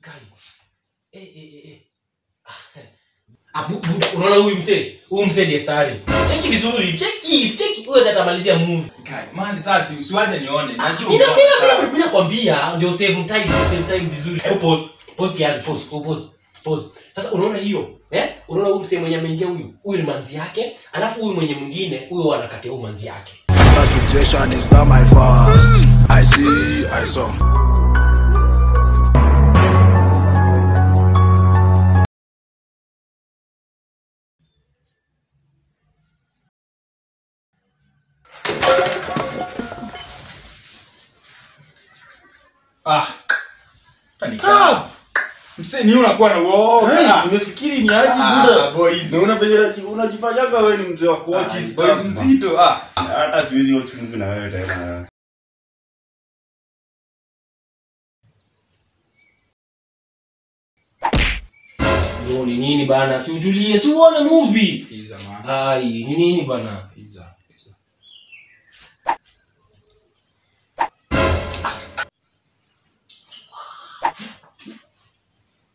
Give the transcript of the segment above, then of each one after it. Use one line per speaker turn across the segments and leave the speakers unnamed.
Kai. Eh eh eh. eh. Ah, bu- buda, unaona huyu msee? Huyu msee ndiye stari. Cheki vizuri. Cheki, cheki. Wewe natamalizia movie.
Kai, man sasa si- usiwaje nione. Najua.
Mimi
uko
mimi
sawa.
mimi nakwambia ndio save time, save time vizuri. Hebu pause. Pause kiasi, pause, oh, pause. Pause. Sasa unaona hiyo? Eh? Unaona huyu msee mwenye ameingia huyu? Huyu ni manzi yake, alafu huyu mwenye mwingine, huyu anakatia huyu manzi yake.
The situation is not my fault. I see, I saw.
Ah. Utanikaa. Msee ni unakuwa na uoga.
nimefikiri ni aje
Ah,
buda
boys.
na unafanya unajifanyaga wewe ni mzee wa kuwatch
Ah,
hizi
boys
stuff, man.
mzito. Ah.
hata siwezi watch movie na wewe tena
Yo, ni nini bana? Si utulie, si uone movie.
Iza man.
Ai, ni nini bana?
Iza. Iza.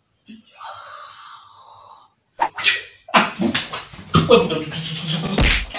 Wewe buda, tu- tu- tu- tu- tu-